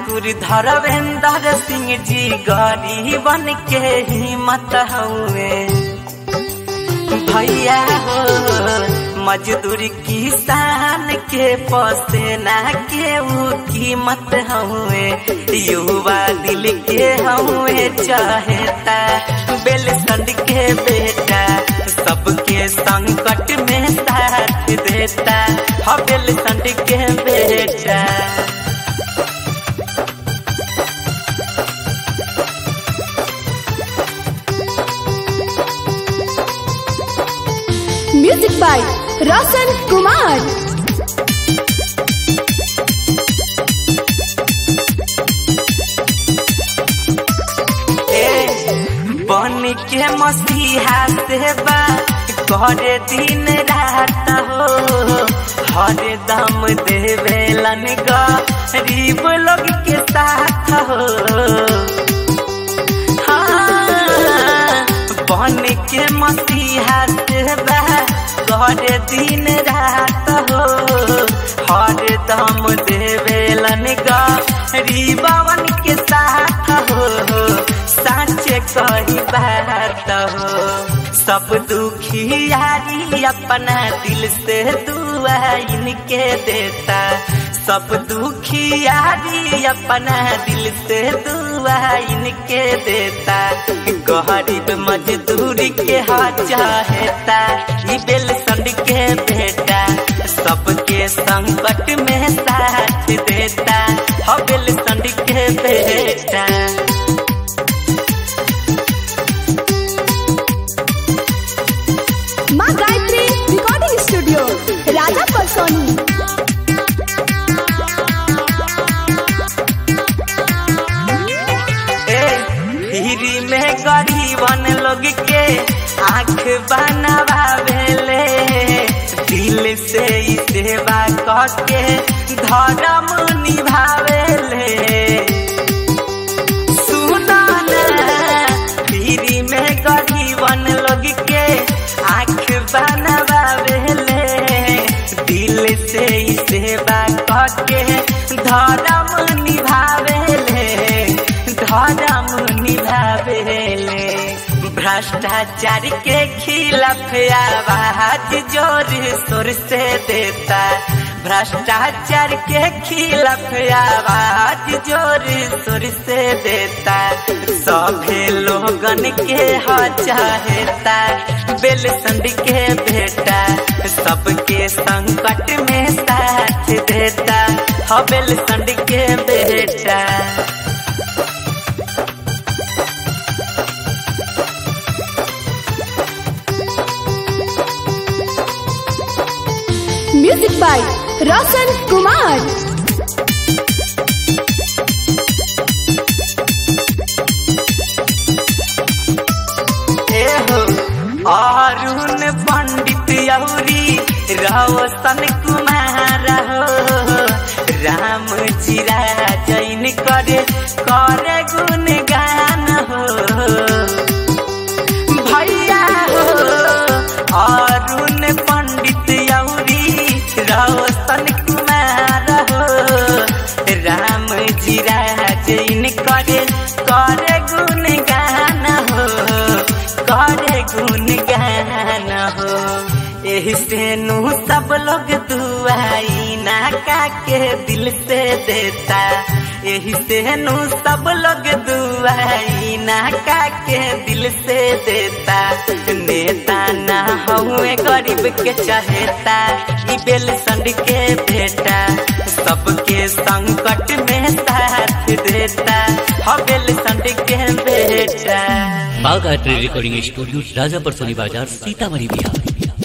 ठाकुर धरवेंद्र सिंह जी गरीबन के हिम्मत हुए भैया हो मजदूर किसान के पसेना के ऊ कीमत हुए युवा दिल के हुए चाहता बेलसंड के बेटा सबके संकट में साथ देता ह बेलसंड के बेटा म्यूजिक बाय रोशन कुमार बन के मसीहा सेवा करे दिन रात हो हर दम देवेलन गरीब लोग के साथ हो हाँ, बन के मसीहा सेवा करे दिन रात हो हर दम देवेलन गरीबवन के साथ हो साँचे कही बात हो सब दुखियारी अपना दिल से दुआ इनके देता सब दुखियारी अपना दिल से दुआ इनके देता गरीब मजदूरी के हा चाहता ई बेलसंड के बेटा सबके संकट में साथ देता ह बेलसंड के बेटा माँ गायत्री रिकॉर्डिंग स्टूडियो राजा परसोनी हिरी में गरीबन लोग के आँख बनवावेले दिल से ई सेवा करके धर्म निभावेले सुना हिरी में गरीबन लोग के आँख बनवावेले दिल से ई सेवा करके धर्म निभावेले धर्म निभावेले भ्रष्टाचार के खिलाफ आवाज जोर शोर से देता भ्रष्टाचार के खिलाफ आवाज जोर शोर से देता सभे लोगन के ह चाहता बेलसंड के बेटा सबके संकट में साथ देता ह बेलसंड के बेटा म्यूजिक बाय रोशन कुमार एहो अरुण पंडित यौरी रोशन कुमार हो राम चिरा जैन करे करे गुण गान हो भैया हो अरुण पंडित यौरी रोशन कुमार हो राम जीरा जैन करे करे गुण गान हो करे गुण गान हो एही से नू सब लोग दुआई ना का के दिल से देता एही से नू सब लोग दुआई ना का के दिल से देता नेता ना हुए गरीब के चाहता ई बेलसंड के बेटा सबके संकट में साथ देता ह बेलसंड के बेटा बागायत्री रिकॉर्डिंग स्टूडियो राजापुर सोनी बाजार सीतामढ़ी बिहार